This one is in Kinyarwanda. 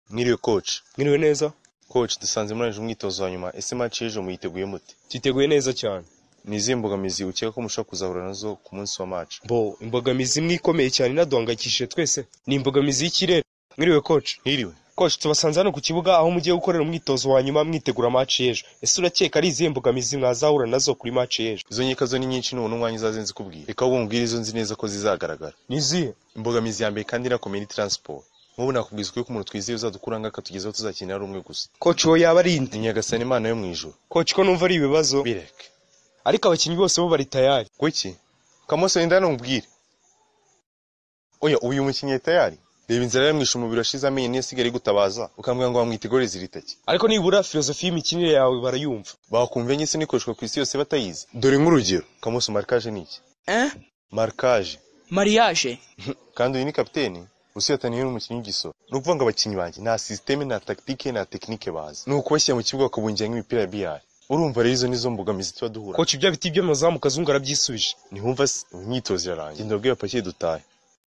mwiriwe coach mwiriwe neza coach dusanze murangije umwitozo wa nyuma ese match y'ejo muyiteguye mute Twiteguye neza cyane. ni izihe mbogamizi ukeka ko mushobora kuzahura nazo ku munsi wa match Bo, imbogamizi imwe ikomeye cyane inaduhangayikishije twese ni imbogamizi y'ikirere. Mwiriwe coach. mwiriwe Coach tubasanze hano ku kibuga aho mugiye gukorera umwitozo wa nyuma mwitegura match y'ejo. Ese urakeka ari izihe mbogamizi mwazahura nazo kuri match y'ejo? izo nkeka zo ni nyinshi n'ubu n'umwanya uzaze nzikubwira reka ahubwo mbwire izo nzi neza ko zizagaragara Ni izihe? imbogamizi ya mbere kandi irakomeye ni transport nk'ubu nakubwiza ukuri ko umuntu twizeye uzadukuranga akatugezaho tuzakenera ari umwe gusa Coach wowe yaba ari inde? ni nyagasani imana yo mu ijuru Coach ko numva ari ibibazo bireke ariko abakinnyi bose bo bari tayari. kuki kamoso yenda numubwire oya uyu mukinnyi yari tayari reba inzara yamwishe umubiri washize amenyo niyo asigaye ari gutabaza ukambwira ngo bamwite igore ziritake Ariko nibura filozofi y'imikinire yawe barayumva. bakumva enye se n'ikoreshwa ku isi yose batayizi dore nk'urugero kamoso markaje ni iki Hein? markaje Mariage. kandi uyu ni kapiteni usiyataniye niwe umukinnyi w'igisoro ni ukuvuga ngo abakinnyi banjye nta sisiteme nta takitike nta tekinike bazi ni ukubashyira mu kibuga bakabungira nk'imipira ya biyari urumva rero izo nizo mbogamizi tuba duhura Coach ibyo biti by'amazamu kazungu arabyisubije. ntihumva se imyitozo irarangira genda babwire apakiye dutahe